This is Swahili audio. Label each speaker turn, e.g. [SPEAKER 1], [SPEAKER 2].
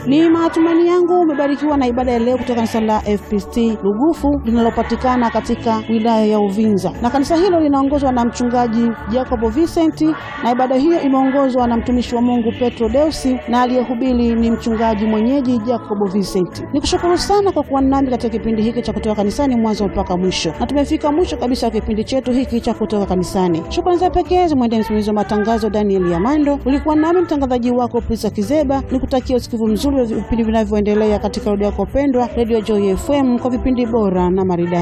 [SPEAKER 1] Ni matumaini yangu umebarikiwa na ibada ya leo kutoka kanisa la FPCT Lugufu linalopatikana katika wilaya ya Uvinza, na kanisa hilo linaongozwa na mchungaji Jacobo Vincent, na ibada hiyo imeongozwa na mtumishi wa Mungu Petro Deusi, na aliyehubiri ni mchungaji mwenyeji Jacobo Vincent. Nikushukuru sana kwa kuwa nami katika kipindi hiki cha kutoka kanisani mwanzo mpaka mwisho, na tumefika mwisho kabisa wa kipindi chetu hiki cha kutoka kanisani. Shukrani za pekee zimwendee msimamizi wa matangazo Daniel Yamando. Ulikuwa nami mtangazaji wako Prisa Kizeba, nikutakia usikivu mzuri wa vipindi vinavyoendelea katika redio yako pendwa, Radio Joy FM, kwa vipindi bora na maridadi.